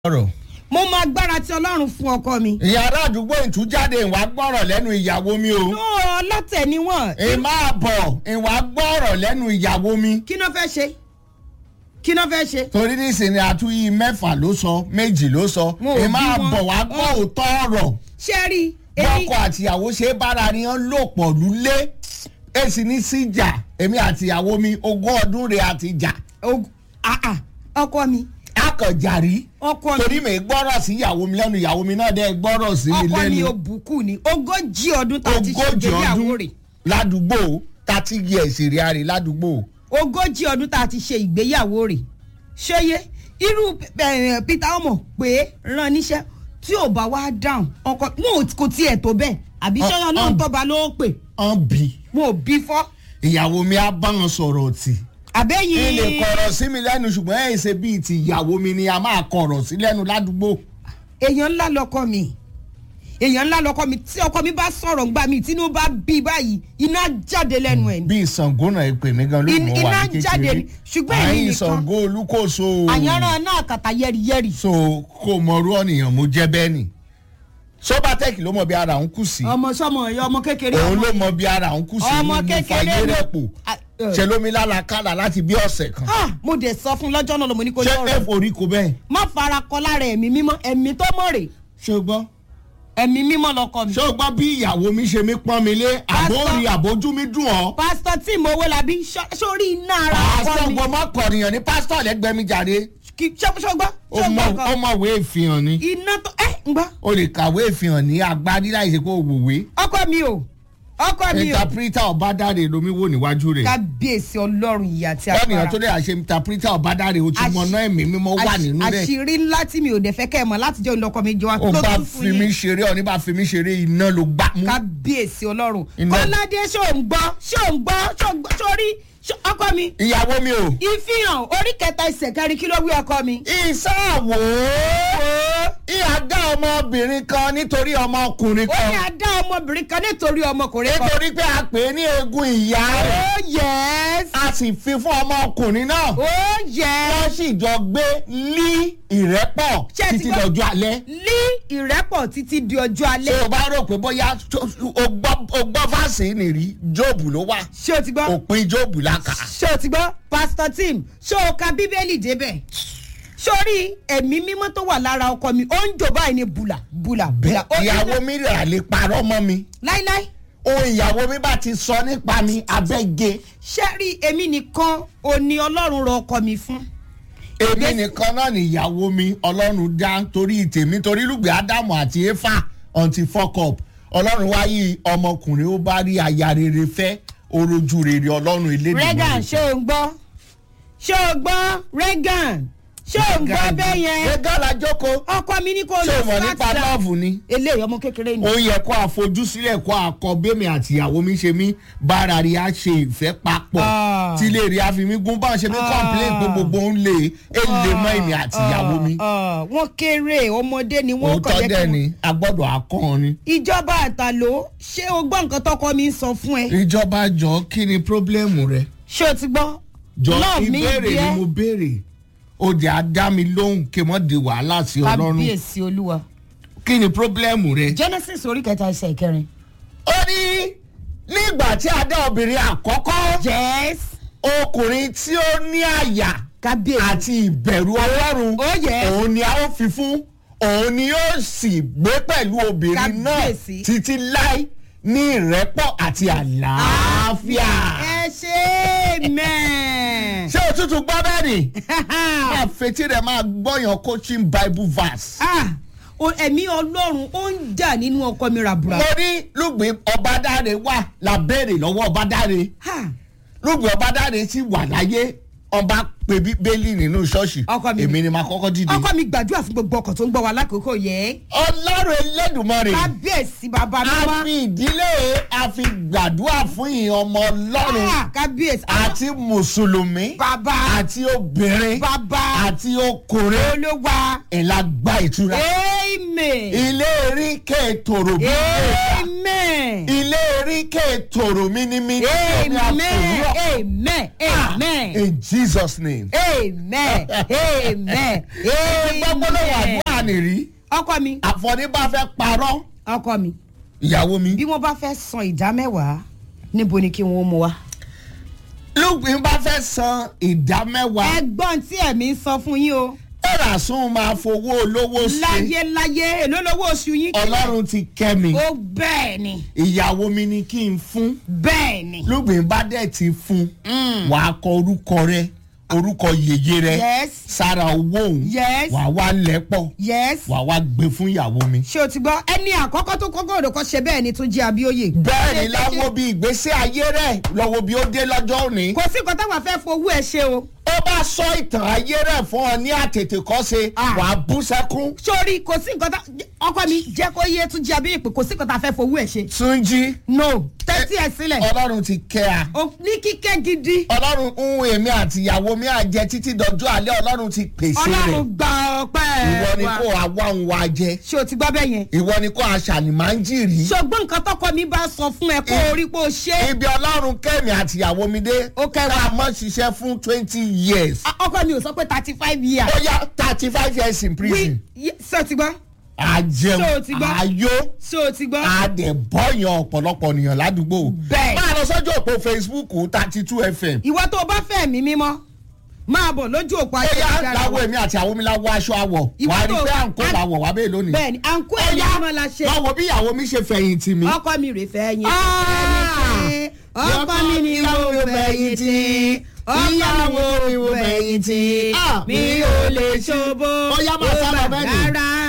ọ̀rọ̀. mo mọ agbára tí ọlọ́run fún ọkọ mi. ìyàrá àdúgbò ìtújáde ìwà gbọ́rọ̀ lẹ́nu ìyàwó mi o. nú ọlọ́tẹ̀ ni wọ́n. ìmá bọ̀ ìwà gbọ́rọ̀ lẹ́nu ìyàwó mi. kí ló fẹ́ ṣe kí ló fẹ́ ṣe. torí nísìnyí àtúnyí mẹ́fà ló sọ méjì ló sọ Wọn ò ìmá bí wọn. bọ̀ wá gbọ́ Ọ. òótọ́ ọ̀rọ̀ ṣé ẹ rí èmi bọ́kọ àtìyàwó ṣe é bára ni wọ́n lò pọ̀ lulẹ̀ èsì ní síjà èmi àtìyàwó mi ogún ọdún rẹ̀ àti jà og- ah, ah, ọkọ mi akọ̀jàrí ọkọ mi torí mi gbọ́rọ̀ sí ìyàwó mi lẹ́nu ìyàwó mi náà dẹ́ gbọ́rọ̀ sí mi ọkọ mi lẹ́nu ò bùkún ni ogójì ọdún tá a ti ṣe ogójì ìgbéyàwó ọdún rẹ̀ ládùúgbò thirty years èrè àrè ládùúgbò. ogójì ọdún tá a ti ṣe ìgbéyàwó rẹ̀ ṣóyé irú eh, peter ọmọ pé rán níṣẹ́ tí ò bá wá dáhùn ọkọ wọn ò kò tiẹ̀ tó bẹ́ẹ̀ àbí Ọ- ṣọ́yọ́ náà ọ- tọ́ba ló pè ọ̀n bì wọn ò bí fọ́ ìyàwó mi á bá wọn sọ̀rọ̀ tì. àbẹ́yìn ilé kọ̀rọ̀ sí mi lẹ́nu ṣùgbọ́n ẹ̀ ṣe bíi ti ìyàwó mi ni a máa kọ̀rọ̀ sí lẹ́nu ládùúgbò. èèyàn ńlá lọkọ mi èèyàn ńlá lọkọ mi tí ọkọ mi bá sọ̀rọ̀ ńgbà mi tínú bá bí báyìí iná jáde lẹ́nu ẹ̀ ni bíi Ṣàngó náà ẹ pè mí gan ló In- mọ̀ wá iná ní jáde kékeré. ni, ṣùgbọ́n èmi àyìn nìkan. Ṣàngó olúkòso. àyànràn náà kàtà yẹ́rìyẹ́rì so kò mọrú ọ̀nìyàn mo jẹ́ bẹ́ẹ̀ ni. sobatec ló mọ bí ara òun kù sí. ọmọ sọmọ ẹ̀yọ ọmọ kékeré òun ọmọ ló mọ bí ara òun kù sí. ọmọ mo kékeré fàyè ló- rẹ̀ pò. Ah, eh. ṣe lómi lálàkàlà láti bí ọ̀sẹ̀ kan. Ah, mo dẹ̀ sọ fún lọ́jọ́ náà lọ́mọ ní kò ṣé lọ́rọ̀ ẹ forí ko bẹ́ẹ̀. má fara kọ lára ẹ̀mí mímọ́ ẹ̀mí tó mọ̀ rè ṣé o gbọ́. ẹ̀mí mímọ́ lọkọ mi. ṣé o gbọ́ bí ìyàwó mi ṣe mí pọ́n mi lé àbórí àbójú mi dùn ọ́. pásítọ̀ tí mo wó labi ṣọ- sórí iná ara ọkọ pásítọ̀ mi gbọ́ mọ́ kọ̀ọ̀nìyàn ní pásítọ̀ lẹ́gbẹ̀ẹ́ mi jáde. Kì- ṣé ṣé o gbọ́ ṣé o ó gbọ́ mọ- nǹkan? ó mọ̀wé ìfihàn ni. iná tó ẹ ń gbọ́ o lè kàwé ìfihàn ní agbárí láì ṣe kó o wòwe. ọkọ mi o ọkọ mi o interpreter ọ̀bádáre lomi wò níwájú rẹ̀. kábíyèsí ọlọ́run ìyá àti lọ́nìyàn agbára tó lè àṣẹ interpreter ọ̀bádáre o ti mọ náà ẹ̀mí mímọ́ wà Àṣ- nínú rẹ̀. àṣírí ńlá tí mi ò dẹ̀ fẹ́ kẹ́ ẹ̀ mọ̀ láti jẹ́ ìlọkọ mi jọ wá o ló bá tún fún fi mí yín ṣeré ọ ní bá fi mí ṣeré iná ló gbá mú. kábíyèsí ọlọ́run Iná. kọ́ládé ṣó ń gbọ́ ṣó ń gbọ́ ṣó ń gbọ́ sórí ṣó- ọkọ mi ìyàwó mi o. ìfihàn orí kẹta ìṣẹ̀ kẹrin kí ló wí ọkọ mi. ìsáàwò ìyá dá ọmọbìnrin kan nítorí ọmọkùnrin ó ní kan adá ọmọbìnrin kan nítorí ọmọkùnrin kan. nítorí pé a pè é ní eegun ìyá rẹ̀ ó yẹs a sì fi fún ọmọkùnrin náà ó yẹs wọ́n sì jọ gbé lí ìrẹ́pọ̀ Ṣé ẹ ti títí gbọ́? dọ̀jú alẹ́. lí ìrẹ́pọ̀ títí di ọjọ́ ṣé alẹ́ o bá rò pé bóyá tó- o gbọ́ o gbọ́ fásitì nìrí jóòbù ló wà ṣé o ti gbọ́ òpin jóòbù la kà. ṣé o ti gbọ́ pastor tim ṣé o ka bíbélì débẹ̀ sórí ẹ̀mí mímọ́ tó wà lára ọkọ mi ó ń jò báyìí ní bùlà bùlà bùlà ó ní- ìyàwó mi rà lè parọ́ mọ́ mi láíláí ohun ìyàwó mi bá ti sọ nípa mi abẹ́ge ṣé rí èmi nìkan ò ní ọlọ́run rọ ọkọ mi fún èmi nìkan náà ni ìyàwó mi ọlọ́run dá torí tèmi torí lùgbẹ́ ádámù àti éfà until fuck up ọlọ́run wáyé ọmọkùnrin ó bá rí aya rere fẹ́ orojú rere ọlọ́run regan elédìí. ṣé o ń gbọ́ ṣé o gbọ́ regan ṣé o ń gbọ́ bẹ́ẹ̀ yẹn gẹ́gẹ́ la jókòó ọkọ mi ní kò ṣé lọ o mọ̀ nípa flat down. lọ́ọ̀fù ni. eléyìí ọmọ kékeré ni ó yẹ kó àfojúsílẹ̀ kó àkọ bẹ́ẹ̀mì àti ìyàwó mi ṣe mí bára rí a ṣe ìfẹ́ papọ̀ Ah. tí lè rí a fi mí gún báwọn ṣe mí Ah. complain pé gbogbo ń lè é lè mọ́ èmi àti ìyàwó mi. Ah, ah, wọ́n kéré ọmọdé ni wọ́n òótọ́ dẹ̀ ni a gbọ́dọ̀ akọ́ ni. ìjọba àtàló ṣé o gbọ́ nǹkan tọkọ mi ń sọ fún ẹ ìjọba jọ kí ni pírọ́blẹ́mù rẹ. ṣé o ti gbọ́ jọ Love me ìbéèrè ni dear. mo béèrè ó jẹ́ àdá mi lóhùn kí wọ́n di wàhálà sí ọlọ́run kábíyèsí olúwa kí ni pírọ́blẹ́mù rẹ. genesis orí kẹta ẹsẹ̀ kẹrin. ó ní nígbà tí a dá obìnrin àkọ́kọ́ yes ọkùnrin tí ó ní àyà kábíyèsí àti ìbẹ̀rù ọlọ́run Oh, yes. òun ni a ó fi fún òun ni yóò sì gbé pẹ̀lú obìnrin náà Kábíyèsí. títí láì ní ìrẹ́pọ̀ àti àlàáfíà. ẹ ṣe mẹ́ẹ̀. ṣé o tútù gbọ́ bẹ́ẹ̀ ni? máa fetí rẹ̀ máa gbọ́yàn coaching bible verse. Ah, o- ẹ̀mí ọlọ́run ó ń jà nínú ọkọ mi ràbùrà. mo ní lùgbìn ọbadáre wà lábẹ́rẹ̀ lọ́wọ́ ọbadáre lùgbìn ọbadáre sì wà láyé ọba pé bíbélì nínú ṣọ́ọ̀ṣì Ọkọ mi. èmi ni màá kọ́kọ́ dìde. ọkọ mi gbàdúrà fún gbogbo ọkọ tó ń gbọ́ wa lákòókò yẹ. ọlọ́run elédùnmarè kábíyèsí bàbá mi a wá. fi ìdílé a fi gbàdúrà fún ìyẹn ọmọ ọlọ́run Ah, kábíyèsí. àti mùsùlùmí bàbá àti obìnrin bàbá àti ọkùnrin olúwa. ìlà gba ìtura amen. ilé erí kẹ́ẹ̀tòrò bí amen. ilé erí orí kéètòrò mi ní mi ní omi amen àfòwúrọ̀. amen amen in jesus name. amen amen gbogbo ló wà ní amen. ànìrí ọkọ mi àfọ̀ní bá fẹ́ parọ́ ọkọ mi ìyàwó mi. bí wọ́n bá fẹ́ san ìdá mẹ́wàá níbo ni kí wọ́n mú wa. lùgbìn bá fẹ́ san ìdá mẹ́wàá ẹgbọ́n tí ẹ̀mí ń sọ fún yín o ẹ̀rà sún máa fowó olówó ṣe láyé láyé èló lówó oṣù yín. ọlọ́run ti kẹ́ mi ó bẹ́ẹ̀ ni ìyàwó mi ni kí n fún bẹ́ẹ̀ ni. lùgbìn bá dẹ̀ ti fún wàá kọ orúkọ rẹ orúkọ yèyé rẹ yes sára owó òun yes wàá wá lẹ́pọ̀ yes. wàá wá gbé fún ìyàwó mi. ṣé o ti gbọ́ ẹni àkọ́kọ́ tó kọ́kọ́ òdòkọ́ ṣe bẹ́ẹ̀ ni tó jẹ́ abíóyè. bẹ́ẹ̀ ni láwo bí ìgbésí ayé rẹ̀ lọ́wọ́ bí ó dé lọ́jọ́ òní. kò sí nǹkan táwọn afẹ́ fowó ẹ ṣe o. ó bá sọ ìtàn ayé rẹ̀ fún ọ ní àtètèkọ́ṣe Ah. wàá bú sẹ́kún. sórí kò sí nǹkan tá ọkọ mi jẹ́ kó yé tún jẹ́ abíóyè pé kò sí nǹkan tá a fẹ́ fowó ẹ ṣe. túnjí no tẹ́tí ẹ sílẹ̀ ọlọ́run ti kẹ́ a. o ní kíkẹ́ gidi ọlọ́run ń èmi àti ìyàwó mi àjẹ títí dọjọ́ alẹ́ ọlọ́run ti pèsè ọlọ́run rẹ̀ gba ọpẹ́ ìwọ ni wa. kó àwa ń wa jẹ ṣé o ti gbọ́ bẹ́ẹ̀ yẹn. ìwọ ni kó aṣàní máa ń jìrì. ṣùgbọ́n nǹkan tọkọ mi bá sọ fún ẹ kó o rí pé o ṣe é. ibi ọlọ́run kẹ́mi àti ìyàwó mi dé Ó kẹ́ wa. ká mọ́ ṣiṣẹ́ fún twenty years. Ah, ọkọ mi ò sọ pé thirty five years. ó yá thirty five years in wí prison. ṣé o ti gbọ́ àjẹun Ṣé o ti gbọ́? àyó ṣé o ti gbọ́. àdẹ̀bọ̀yàn ọ̀pọ̀lọpọ̀ ènìyàn ládùúgbò. Bẹ́ẹ̀. máa lọ sọ́jọ́ òpó facebook thirty two fm. ìwọ tó o bá fẹ́ mi mímọ́ máa bọ̀ lójú òpó ó yá ayélujára láwọ wa. èmi àti àwọn mi láwọ aṣọ àwọ̀ Ìwọ wàá rí tó- pé à ń kó à- làwọ̀ wá bẹ́ẹ̀ lónìí. bẹ́ẹ̀ni à ń kó ó ẹ̀yà yá mímọ́ la ṣe. lọ́wọ́ bí ìyàwó mi ṣe fẹ̀yìntì mi. ọkọ mi rè fẹ́ yín. Ah! ọkọ mi ni mo fẹ̀yìn tì ọkọ mi ni mo fẹ̀yìn tì Ah! mi ò lè ṣòbó Ó yá, máa sá lọ bẹ́ẹ̀ ni. rárá